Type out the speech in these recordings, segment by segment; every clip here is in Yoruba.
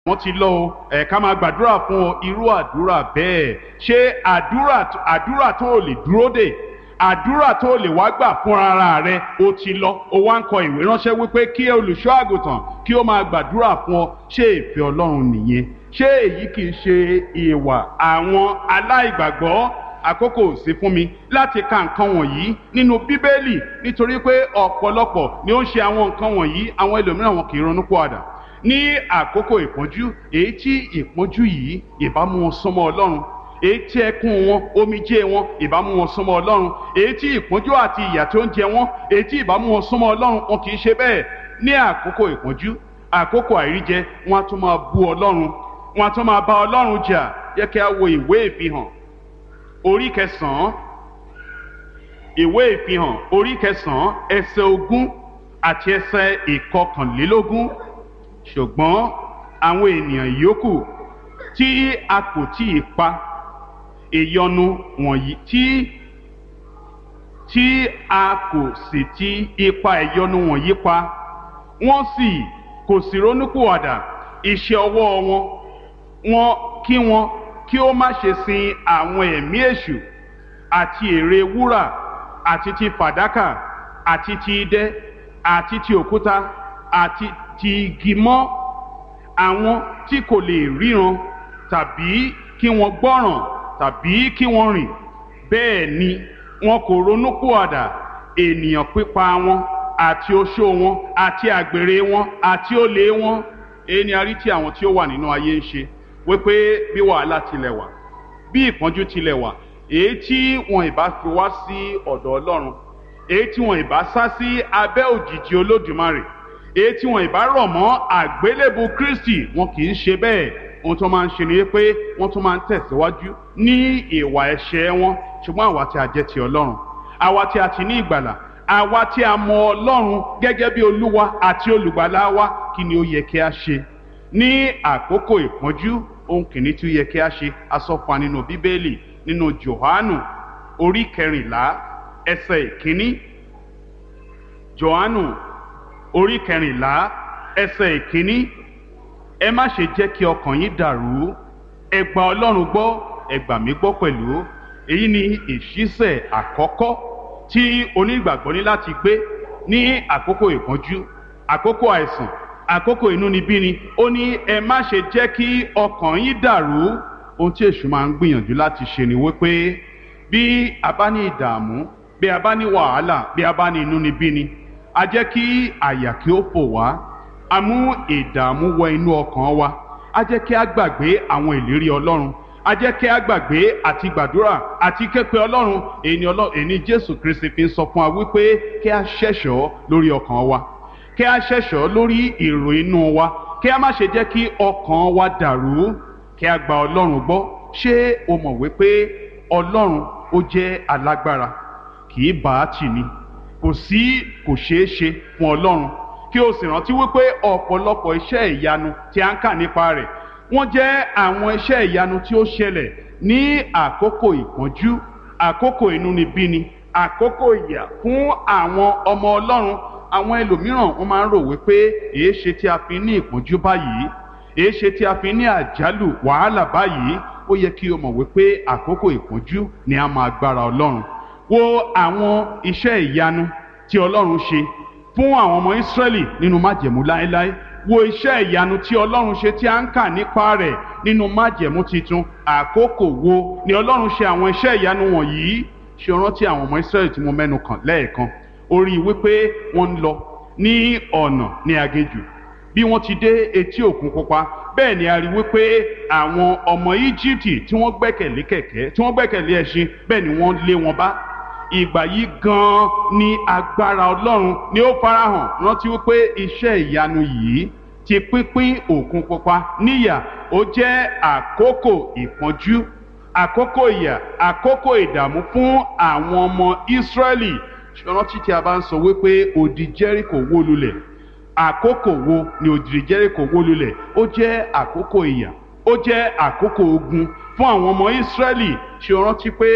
wọ́n ti lọ o ẹ̀ ká máa gbàdúrà fún ọ irú àdúrà bẹ́ẹ̀ ṣé àdúrà àdúrà tó o lè dúró dè àdúrà tó o lè wá gbà fún ara rẹ o ti lọ o wá ń kọ ìwé ránṣẹ́ wípé kí olùṣọ́ àgùntàn kí ó máa gbàdúrà fún ọ ṣé ìfẹ́ ọlọ́run nìyẹn ṣé èyí kì í ṣe ìwà àwọn aláìgbàgbọ́ àkókò sí fún mi láti ka nǹkan wọ̀nyí nínú bíbélì nítorí pé ọ̀pọ̀lọpọ̀ ni ó ń ṣe àwọn nǹkan wọ̀nyí àwọn ẹlòmíràn wọn kì í ronú pọ̀àdà ní àkókò ìpọ́njú èyí tí ìpọ́njú yìí ìbámu wọn súnmọ́ ọlọ́run èyí tí ẹkún wọn omijé wọn ìbámu wọn súnmọ́ ọlọ́run èyí tí ìpọ́njú àti ìyà tó ń jẹ wọn èyí tí ìbámu wọn súnmọ́ ọlọ́run wọn kì í ṣe bẹ́ẹ̀ ní àkókò ìpọ́njú àkókò àìríjẹ wọn á tún máa bú ọlọ́run wọn á tún máa bá ọlọ́run jà yẹ kí a wo ìwé ìfihàn orí kẹsàn-án ìwé ìfihàn orí kẹsàn-án ẹsẹ̀ ogún àti ẹsẹ̀ ìkọkànlélógún ṣùgbọ́n àwọn ènìyàn yòókù tí a kò tí ì pa ìyọnu wọ̀nyí tí tí a kò sì ti ipa ìyọnu wọ̀nyí pa wọ́n sì kò sì ronúpìwàdà iṣẹ́ ọwọ́ wọn wọn kí wọn kí ó má ṣe sin àwọn ẹ̀mí èṣù àti ère wúrà àti ti fàdákà àti ti idẹ àti ti òkúta àti ti igi mọ́ àwọn tí kò lè ríran tàbí kí wọ́n gbọ́ràn tàbí kí wọ́n rìn bẹ́ẹ̀ ni wọn kò ronúpìwàdà ènìyàn pípa wọn àti oṣó wọn àti àgbèrè wọn àti olè wọn èyí ni a rí tí àwọn tí ó wà nínú ayé ń ṣe wípé bí wàhálà tilẹ̀ wà bí ìpọ́njú tilẹ̀ wà èyí tí wọn ìbá fi wá sí ọ̀dọ̀ ọlọ́run èyí tí wọn ìbá sá sí abẹ́ òjìji olódùmarè èyí tí wọn ìbá rọ̀ mọ́ àgbélébù kristi wọn kì í ṣe bẹ́ẹ̀ ohun tó máa ń ṣe ni pé wọ́n tún máa ń tẹ̀síwájú ní ìwà ẹ̀ṣẹ̀ wọn ṣùgbọ́n àwa tí a jẹ́ ti ọlọ́run àwa tí a ti ní ìgbàlà àwa tí a mọ ọlọ́run gẹ́gẹ́ bí olúwa àti olùgbàlà wa kí ni ó yẹ kí a ṣe ní àkókò ìpọ́njú ohun kìíní tí ó yẹ kí a ṣe asọ́fà nínú bíbélì nínú johannu orí kẹrìnlá ẹsẹ̀ ìkíní johannu orí kẹrìnlá ẹsẹ̀ ìkíní ẹ má ṣe jẹ́ kí ọkàn yín dàrú ẹ gba ọlọ́run gbọ́ ẹ gbà mí gbọ́ pẹ̀lú èyí ni ìṣísẹ̀ àkọ́kọ́ tí onígbàgbọ́ ní láti gbé ní àkókò ìpọ́njú àkókò àìsàn àkókò inúnibíni ó ní ẹ má ṣe jẹ́ kí ọkàn yín dàrú ohun tí èṣù máa ń gbìyànjú láti ṣe ni wípé bí a bá ní ìdààmú bí a bá ní wàhálà bí a bá ní inúnibíni a jẹ́ kí àyà kí ó fò wá a mú ìdààmú wọ inú ọkàn wa a jẹ́ kí a gbàgbé àwọn ìlérí ọlọ́run a jẹ́ kí a gbàgbé àti gbàdúrà àti képe ọlọ́run èyí èyí jésù kristi fi ń sọ fún wa wípé kí a ṣẹ̀ṣọ́ lórí ọkàn wa kí a ṣẹ̀ṣọ́ lórí èrò inú wa kí a má ṣe jẹ́ kí ọkàn wa dàrú kí a gba ọlọ́run gbọ́ ṣé o mọ̀ wípé ọlọ́run ó jẹ́ alágbára kì í bá a tì ní kò sí kò ṣeé ṣe fún ọlọ́run kí o sì rántí wípé ọ̀pọ̀lọpọ̀ iṣẹ́ ìyanu tí a ń kà nípa rẹ̀ wọ́n jẹ́ àwọn iṣẹ́ ìyanu tí ó ṣẹlẹ̀ ní àkókò ìpọ́njú àkókò inúnibíni àkókò ìyà fún àwọn ọmọ ọlọ́run àwọn ẹlòmíràn wọ́n máa ń rò wípé èé ṣe tí a fi ní ìpọ́njú báyìí èé ṣe tí a fi ní àjálù wàhálà báyìí ó yẹ kí o mọ̀ wípé àkókò ìpọ́njú ni a máa gbára ọlọ́run wo àwọn iṣẹ́ ìyanu tí ọlọ́run ṣe fún àwọn ọmọ ìsírẹ́lì nínú májẹ̀mú láéláé wo iṣẹ́ ìyanu tí ọlọ́run ṣe tí a ń kà nípa rẹ̀ nínú májẹ̀mú titun àkókò wo ni ọlọ́run ṣe àwọn iṣẹ́ ìyanu wọ̀nyí ṣe rántí àwọn ọmọ ìsírẹ́lì tí mo mẹ́nu kàn lẹ́ẹ̀kan orí wípé wọ́n ń lọ ní ọ̀nà ní aginjù bí wọ́n ti dé etí òkun pupa bẹ́ẹ̀ ni a rí wípé àwọn ọmọ íjíbítì tí wọ́n gbẹ́kẹ̀lé kẹ̀kẹ́ tí wọ́n gbẹ́kẹ̀lé ẹṣin bẹ́ẹ̀ ni wọ́n lé wọn bá ìgbà yìí gan-an ni agbára ọlọ́run ni ó farahàn rántí wípé iṣẹ́ ìyanu yìí ti pínpín òkun pupa níyà ó jẹ́ àkókò ìpọ́njú àkókò ìyà àkókò ìdààmú fún àwọn ọmọ ìsírẹ́lì rántí tí a bá ń sọ wípé odi jẹ́ríkò wó lulẹ̀ àkókò wo ni odi jẹ́ríkò wó lulẹ̀ ó jẹ́ àkókò ìyà ó jẹ́ àkókò ogun fún àwọn ọmọ ìsírẹ́lì ṣe rántí pé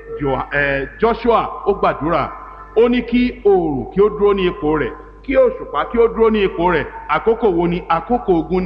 joshua ó gbàdúrà ó ní kí oòrùn kí ó dúró ní ipò rẹ̀ kí òṣùpá kí ó dúró ní ipò rẹ̀ àkókò wo ni àkókò ogun ni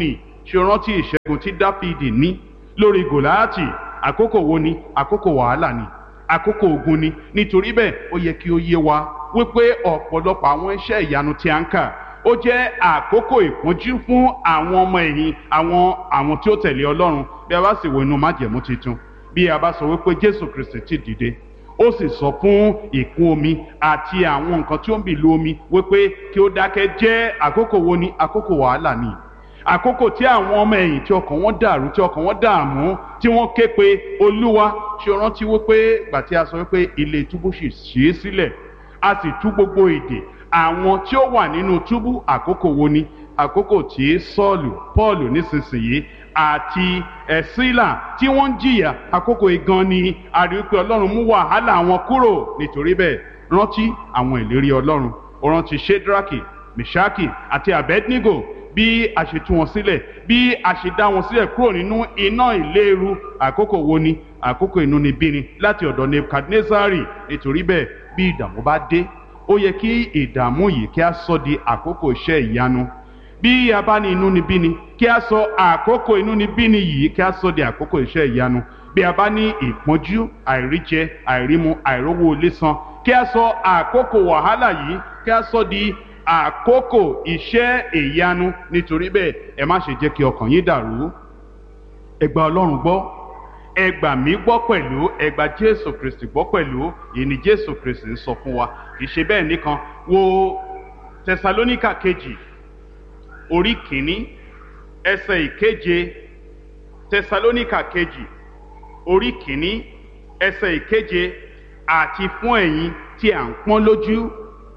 ṣe rántí ìṣẹ́gun tí dáfídì ní lórí gòláàtì àkókò wo ni àkókò wàhálà ni àkókò ogun ni nítorí bẹ́ẹ̀ ó yẹ kí ó yé wa wípé ọ̀pọ̀lọpọ̀ àwọn iṣẹ́ ìyanu tí a ń kà ó jẹ́ àkókò ìpọ́njú fún àwọn ọmọ ẹ̀yìn àwọn àwọn tí ó tẹ̀lé ọlọ́run bí a bá sì wo inú májẹ̀mú tuntun bí a bá sọ wípé jésù kristi ti dìde ó sì sọ fún ìkún omi àti àwọn nǹkan tí ó ń bì lu omi wípé kí ó dákẹ́ jẹ́ àkókò wo ni àkókò wàhálà ni àkókò tí àwọn ọmọ ẹ̀yìn tí ọkàn wọn dàrú tí ọkàn wọn dààmú tí wọ́n ké pe olúwa ṣe rántí wípé gbà tí a sọ wípé ilé túbú sì ṣí sílẹ̀ a sì tú gbogbo èdè àwọn tí ó wà nínú túbú àkókò wo ni àkókò tí sọ́ọ̀lù pọ́ọ̀lù nísinsìnyí àti ẹ̀sílà tí wọ́n ń jìyà àkókò igan ni a rí pé ọlọ́run mú wàhálà wọn kúrò nítorí bẹ́ẹ̀ rántí àwọn ìlérí ọlọ́run ó rántí shedraki meshaki àti abednego bí a ṣe tú wọn sílẹ̀ bí a ṣe dá wọn sílẹ̀ kúrò nínú iná ìléru àkókò wo ni àkókò inúnibíni láti ọ̀dọ̀ nebukadnezari nítorí bẹ́ẹ̀ bí ìdààmú bá dé ó yẹ kí ìdààmú yìí kí a sọ di àkókò iṣẹ́ ìyanu bí a bá ní inúnibíni kí a sọ àkókò inúnibíni yìí kí a sọ di àkókò iṣẹ́ ìyanu bí a bá ní ìpọ́njú àìríjẹ àìrímu àìrówó ilé san kí a sọ àkókò wàhálà yìí kí a sọ di àkókò iṣẹ́ ìyanu nítorí bẹ́ẹ̀ ẹ má ṣe jẹ́ kí ọkàn yín dàrú ẹ gba ọlọ́run gbọ́ ẹ gbà mí gbọ́ pẹ̀lú ẹ gba jésù kristi gbọ́ pẹ̀lú èyí ni jésù kristi ń sọ fún wa kì í ṣe bẹ́ẹ̀ nìkan wo tẹsalóníkà kejì orí kìíní ẹsẹ̀ ìkeje tẹsalóníkà kejì orí kìíní ẹsẹ̀ ìkeje àti fún ẹ̀yin tí à ń pọ́n lójú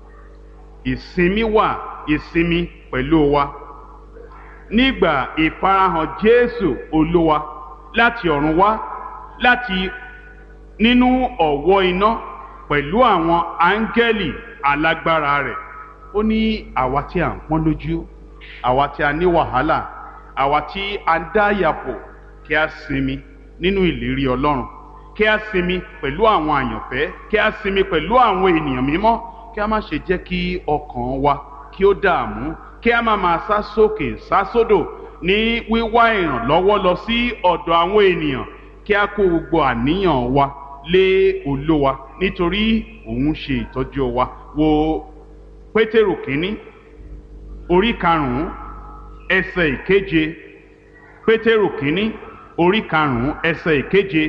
ìsinmi wà ìsinmi pẹ̀lú wa nígbà ìfarahàn jésù olúwa láti ọ̀run wá láti nínú ọ̀wọ́ iná pẹ̀lú àwọn áńgẹ́lì alágbára rẹ̀ ó ní àwa tí à ń pọ́n lójú àwa tí a ní wàhálà àwa tí a ń dá yàpò kí a sinmi nínú ìlérí ọlọ́run kí a sinmi pẹ̀lú àwọn àyànfẹ́ kí a sinmi pẹ̀lú àwọn ènìyàn mímọ́ kí a má ṣe jẹ́ kí ọkàn wa kí ó dààmú kí a má máa sá sókè sá sódò ní wíwá ìrànlọ́wọ́ lọ sí ọ̀dọ̀ àwọn ènìyàn kí a kó gbogbo àníyàn wa lé olówa nítorí òun ṣe ìtọ́jú wa wo pétérù kínní orí karùnún ẹsẹ̀ ìkeje pétérù kínní orí karùnún ẹsẹ̀ ìkeje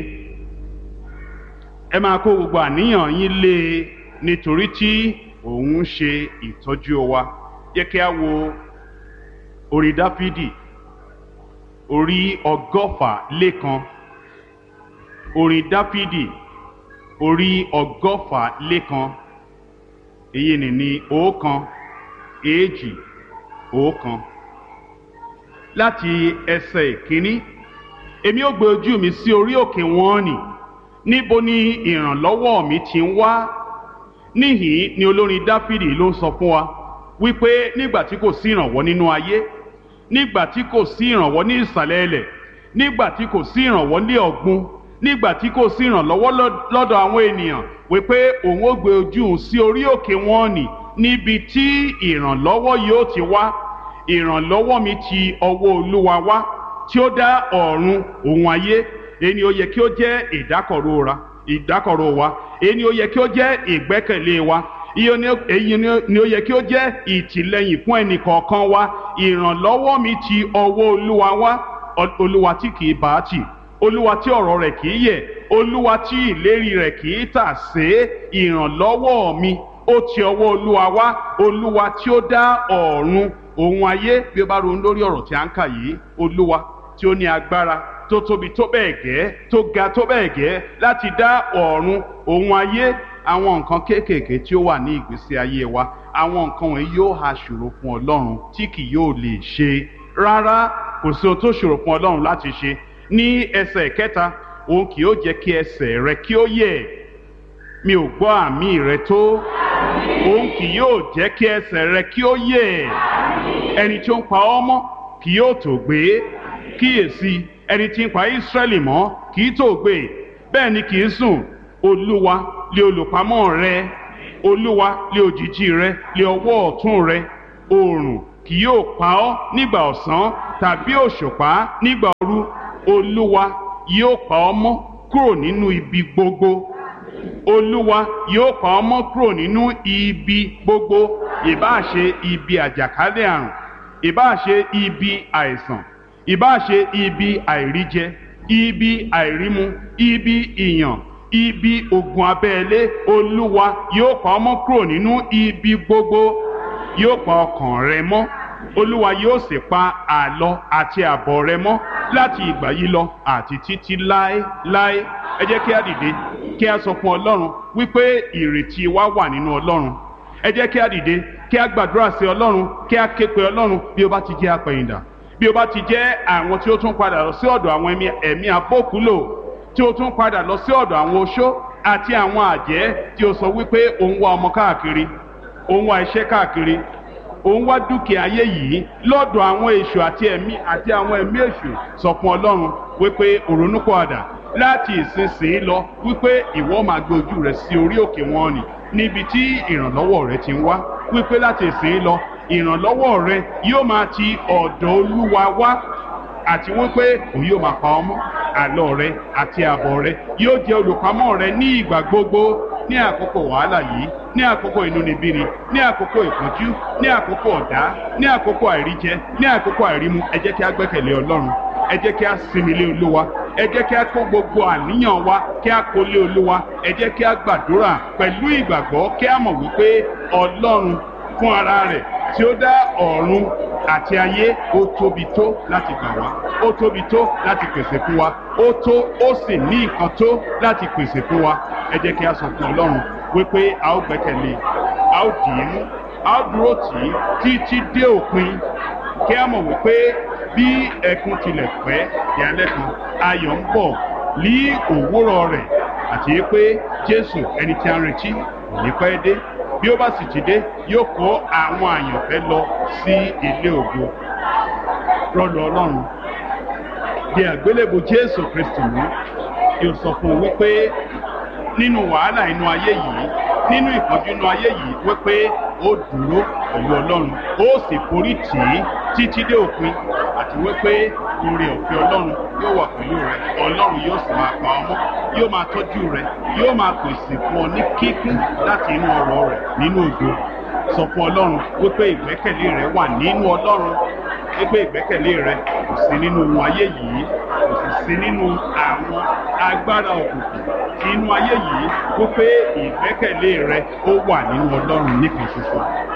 ẹ máa kó gbogbo àníyàn yín lé e nítorí tí òun ṣe ìtọ́jú wa yẹ kí a wo orí dáfídì orí ọgọ́fà lẹ́kan orin dáfídì orí ọgọ́fà lẹ́kan èyí ni ní ọ̀kan èjì ọ̀kan láti ẹsẹ̀ ìkíní èmi ó gbé ojú mi sí orí òkè wọn nì níbo ni ìrànlọ́wọ́ mi ti ń wá níhìn ni olórin dáfídì ló ń sọ fún wa wípé nígbà tí kò sí ìrànwọ́ nínú ayé nígbà tí kò sí ìrànwọ́ ní ìsàlẹ̀ ilẹ̀ nígbà tí kò sí ìrànwọ́ ní ọ̀gbun nígbà tí kò sí ìrànlọ́wọ́ lọ́dọ̀ àwọn ènìyàn wípé òun ó gbé ojú òun sí orí òkè wọn nì níbi tí ìrànlọ́wọ́ yóò ti wá ìrànlọ́wọ́ mi ti ọwọ́ olúwa wá tí ó dá ọ̀run òun ayé èyí ó yẹ kí ó jẹ́ ìdákọ̀ró ra ìdákọ̀ró wa èyí ó yẹ kí ó jẹ́ ìgbẹ́kẹ̀lé wa èyí ni ó yẹ kí ó jẹ́ ìtìlẹ́yìn fún ẹnì kọ̀ọ̀kan wa ìrànlọ́wọ́ mi ti ọwọ́ olúwa wá olúwa tí kì í bá tì olúwa tí ọ̀rọ̀ rẹ̀ kì í yẹ̀ olúwa tí ìlérí rẹ̀ kì í tà sé ìrànlọ́wọ́ mi ó ti ọwọ́ olúwa wá olúwa tí ó dá ọ̀run òun ayé bí ó bá ronú lórí ọ̀rọ̀ tí a ń kà yìí olúwa tí ó ní agbára tó tóbi tó bẹ́ẹ̀ gẹ́ tó ga tó bẹ́ẹ̀ gẹ́ láti dá ọ̀run òun ayé àwọn nǹkan kéékèèké tí ó wà ní ìgbésí ayé wa àwọn nǹkan wọ̀nyí yóò ha ṣòro fún ọlọ́run tí kì yóò lè ṣe rárá kò sí ohun tó ṣòro fún ọlọ́run láti ṣe ní ẹsẹ̀ kẹta òun kì yóò jẹ́ kí ẹsẹ̀ rẹ kí ó yẹ̀ mi ò gbọ́ àmì rẹ tó òun kì yóò jẹ́ kí ẹsẹ̀ rẹ kí ó yẹ̀ ẹni tí ó ń pa ọ́ mọ́ kì yóò tó gbé kíyèsí ẹni tí ń pa Ísírẹ́lì mọ́ kì í tó gbé bẹ́ẹ̀ ni kì í sùn olúwa lé olùpamọ́ rẹ olúwa lé òjìji rẹ lé ọwọ́ ọ̀tún rẹ oòrùn kì yóò pa ọ́ nígbà ọ̀sán tàbí òṣùpá nígbà ooru olúwa yóò pa ọ́ mọ́ kúrò nínú ibi gbogbo olúwa yóò pa ọ́ mọ́ kúrò nínú ibi gbogbo ìbáà ṣe ibi àjàkálẹ̀ àrùn ìbáà ṣe ibi àìsàn ìbáà ṣe ibi àìríjẹ ibi àìrímu ibi ìyàn ibi ogun abẹ́lé olúwa yóò pa ọ́ mọ́ kúrò nínú ibi gbogbo yóò pa ọkàn rẹ mọ́ olúwa yóò sì pa àlọ àti àbọ̀ rẹ mọ́ láti ìgbà yìí lọ àti títí láéláé ẹ jẹ́ kí a dìde kí a sọ fún ọlọ́run wípé ìrètí wa wà nínú ọlọ́run ẹ jẹ́ kí a dìde kí a gbàdúrà sí ọlọ́run kí a ké pe ọlọ́run bí ó bá ti jẹ́ apẹ̀yìndà bí ó bá ti jẹ́ àwọn tí ó tún padà lọ sí ọ̀dọ̀ àwọn ẹ̀mí abókúlò tí ó tún padà lọ sí ọ̀dọ̀ àwọn oṣó àti àwọn àjẹ́ tí ó sọ wípé òun wá ọmọ káàkiri òun wá iṣẹ́ káàkiri òun wá dúkìá ayé yìí lọ́dọ̀ àwọn èṣù àti ẹ̀mí àti àwọn ẹ̀mí èṣù sọ fún ọlọ́run wípé òrónúpọ̀àdà láti ìsinsìnyí lọ wípé ìwọ máa gbé ojú rẹ sí orí òkè wọn ni níbi tí ìrànlọ́wọ́ rẹ ti ń wá wípé láti ìsinsìnyí lọ ìrànlọ́wọ́ rẹ yóò máa ti ọ̀dọ̀ olúwa wá àti wípé òun yóò máa pa ọmọ àlọ rẹ àti àbọ̀ rẹ yóò jẹ́ olùpamọ́ rẹ ní ìgbà gbogbo ní àkókò wàhálà yìí ní àkókò inúnibíni ní àkókò ìpọ́njú ní àkókò ọ̀dá ní àkókò àìríjẹ ní àkókò àìrímu ẹ jẹ́ kí a gbẹ́kẹ̀lé ọlọ́run ẹ jẹ́ kí a sinmi lé olúwa ẹ jẹ́ kí a kó gbogbo àníyàn wa kí a kó lé olúwa ẹ jẹ́ kí a gbàdúrà pẹ̀lú ìgbàgbọ́ kí a mọ̀ wípé ọlọ́run fún ara rẹ̀ tí ó dá ọ̀run àti ayé ó tóbi tó láti gbà wá ó tóbi tó láti pèsè fún wa ó tó ó sì ní nǹkan tó láti pèsè fún wa ẹ jẹ́ kí a sọ fún ọlọ́run wípé a ó gbẹ́kẹ̀lé a ó dì í mú a ó dúró tì í títí dé òpin kí a mọ̀ wípé bí ẹkún tilẹ̀ pẹ́ ìyálẹ́ kan ayọ̀ ń bọ̀ ní òwúrọ̀ rẹ̀ àti pé jésù ẹni tí a ń retí kò ní pẹ́ dé bí ó bá sì ti dé yóò kó àwọn àyànfẹ́ lọ sí ilé ògo rọlù ọlọ́run di àgbélébù jésù kristu mú yóò sọ fún un wípé nínú wàhálà inú ayé yìí nínú ìpọ́njú inú ayé yìí wípé ó dúró pẹ̀lú ọlọ́run ó sì forí tì í títí dé òpin àti wípé oore ọ̀fẹ́ ọlọ́run yóò wà pẹ̀lú rẹ ọlọ́run yóò sì máa pa ọmọ yóò máa tọ́jú rẹ yóò máa pèsè fún ọ ní kíkún láti inú ọrọ̀ rẹ nínú ògo sọ fún ọlọ́run wípé ìgbẹ́kẹ̀lé rẹ wà nínú ọlọ́run wípé ìgbẹ́kẹ̀lé rẹ kò sí nínú ohun ayé yìí kò sì sí nínú àwọn agbára òkùnkùn inú ayé yìí wípé ìgbẹ́kẹ̀lé rẹ ó wà nínú ọlọ́run nìkan ṣoṣo